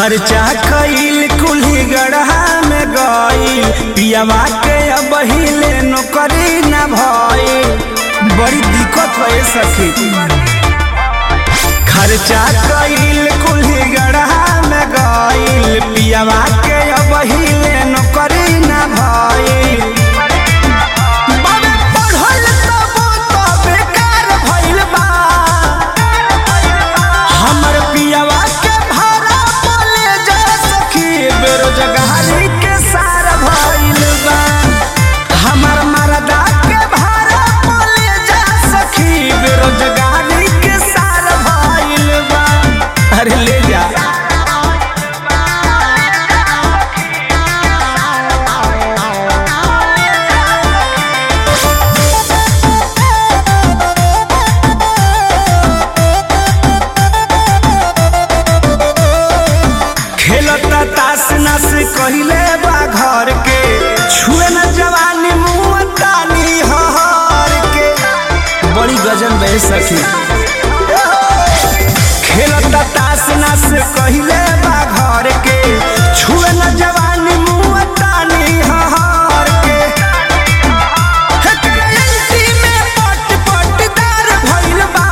खर्चा कईल कुल्ही गढ़ा में गईल पियावा के अब हिले नौकरी न भइल बड़ी दिक्कत है सखी खर्चा कईल कुल्ही गढ़ा में गईल पियावा के अब हिले नौकरी न भइल बाबे पढ़ल तबो तो बेकार भइल बा हमर पियावा के भाड़ा बोले जा सखी बेरोजगारी के सार भइल बा हमर मरदा के भाड़ा बोले जा सखी बेरोजगारी के सार भइल बा अरे ले जा खेलता तास नस कहिले बा घर के छुए न जवानी मुँह तानी हर के बड़ी गजन बह सखी खेलता तास नस कहिले बा घर के छुए न जवानी मुँह तानी हर के एकरा एंटी में पट पटदार भइल बा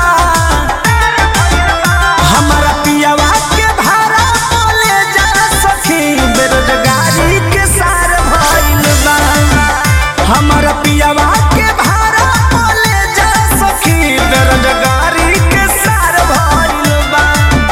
हमारा पियावा के भाड़ा बोले जा सखी बेरोजगारी के सार भइल बा हमारा पियावा के भाड़ा बोले जा सखी बेरोजगारी के सार भइल बा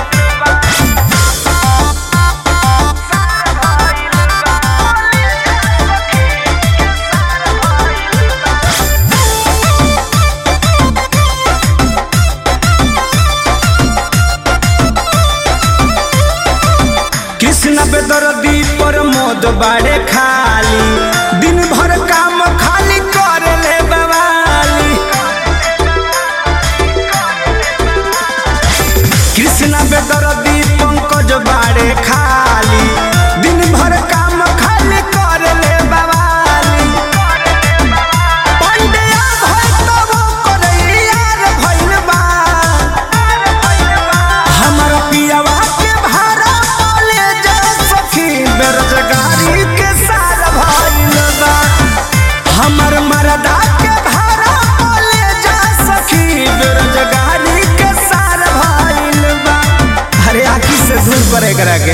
कृष्ण बेदर्दी पर मोद बाड़े खाली दिन भर काम खाली कर ले बवाली कृष्ण बेदर्दी पंकज बाड़े खाली दिन भर काम खाली कर ले बवाली पंडिया भई तबो करैयार भइल बा हमर पियावा के भाड़ा बोले जा सखी बेरोजगारी के सार भइल बा हमर मरदा के भाड़ा बोले जा सखी बेरोजगारी के सार भइल बा अरे आखी से दूर परे करा के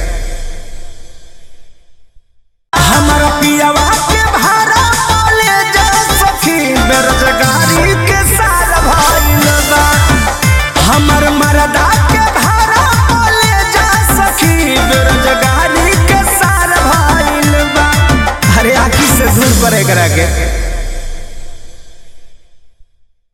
हमर पियावा के भाड़ा बोले जा सखी बेरोजगारी के सार भइल बा हमर मरदा के भाड़ा बोले जा सखी बेरोजगारी के सार भइल बा अरे आखी से दूर परे करा के